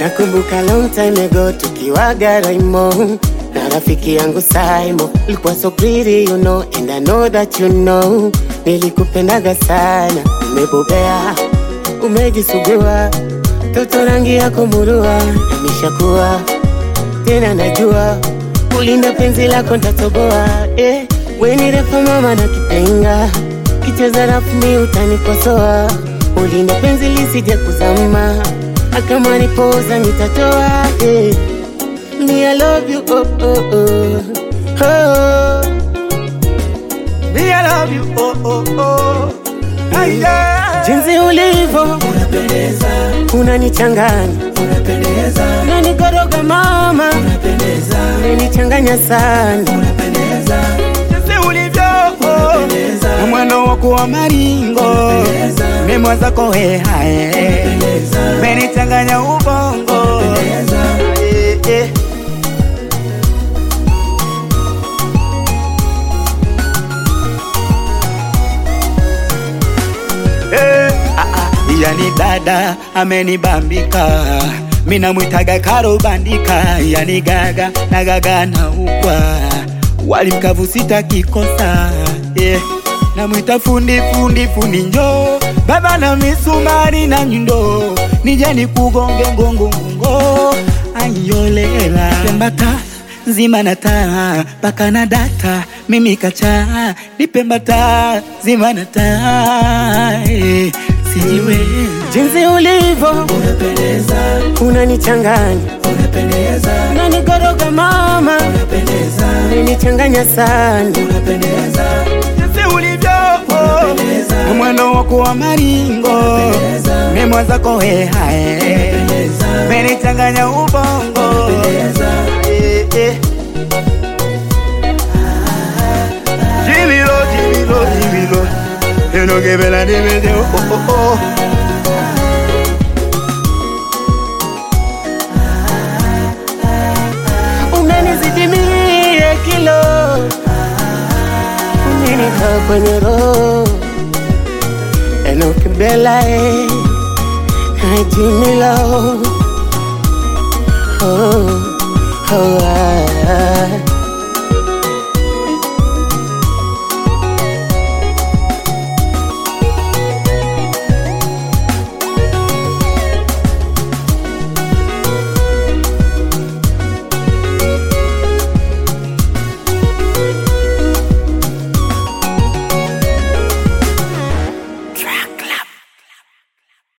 Nakumbuka long time ago tukiwa Garaimo na rafiki yangu Saimo, ulikuwa so pretty you know, and I know that you know, nilikupendaga sana, umebobea, umejisugua, toto rangi yako murua, yameshakuwa tena, najua kulinda penzi lako ntatoboa, eh, we ni refa mama na kipenga, kicheza rafu mi utanikosoa, ulinda penzi lisije kuzama, akama nipoza nitatoa, eh. Me, I love you, oh, oh, oh, oh. Me, I love you, oh, oh, oh. Ay, yeah. Jinsi ulivyo Unapendeza, unanichanganya, unapendeza, unanikoroga mama, unapendeza, unanichanganya sana. unapendeza. Jinsi ulivyo, unapendeza. Na mwendo wako wa maringo, mimwa zako hehae, menichanganya ubongo. Eh, eh. Eh, ah, ah, yani dada amenibambika mina mwitaga karo bandika yani gaga na gaga na ukwa wali mkavu sitakikosa yeah. namwita fundi fundi fundi njo baba na misumari na nyundo nije nikugonge ngongo ngongo ayolela pembata nzima na taa paka na data mimi kacha nipembata zima na taa eh, sijiwe Jinsi ulivyo unapendeza unanichanganya, unapendeza unanikoroga mama, unapendeza unanichanganya sana. unapendeza jinsi ulivyo na mwendo wako wa maringo mimwa zako hehae menichanganya ubongo Eh, eh. Jimilo, Jimilo, Jimilo enogebela nimeze oh, oh, oh. Umenizidi mie kilo, umenikaa kwenye roho, enokibela eh, najimilo oh, oh, ah, ah.